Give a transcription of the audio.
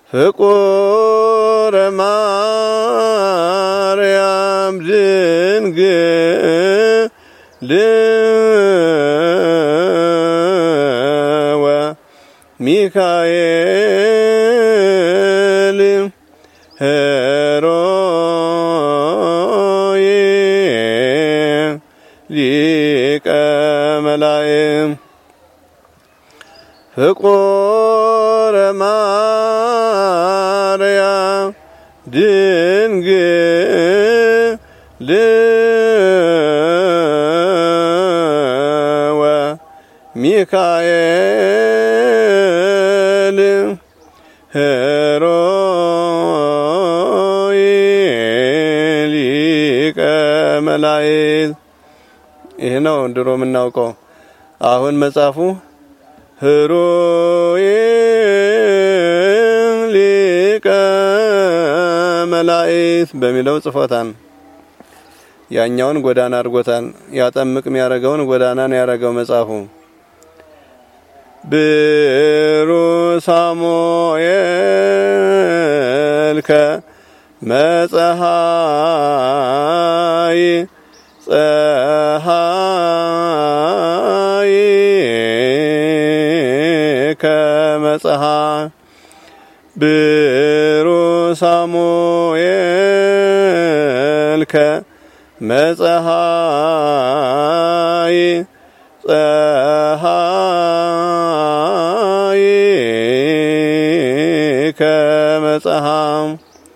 ፍቁረ ማርያም ድንግል ወሚካኤል ሄሮይ ሊቀ መላእክት ፍቁረ ማርያም ድንግል ወሚካኤል ሄሮይ ሊቀ መላእክት። ይህ ነው ድሮ የምናውቀው። አሁን መጽሐፉ ህሩይ ሊቀ መላእክት በሚለው ጽፎታል። ያኛውን ጎዳና አድርጎታል። ያጠምቅ የሚያደርገውን ጎዳና ነው ያደረገው መጽሐፉ። ብሩ ሳሙኤል ከመጸሃይ ፀሃይ ከመጸሃይ ብሩ ሳሙኤል ከመጸሃይ ፀሃይ ከመጸሃይ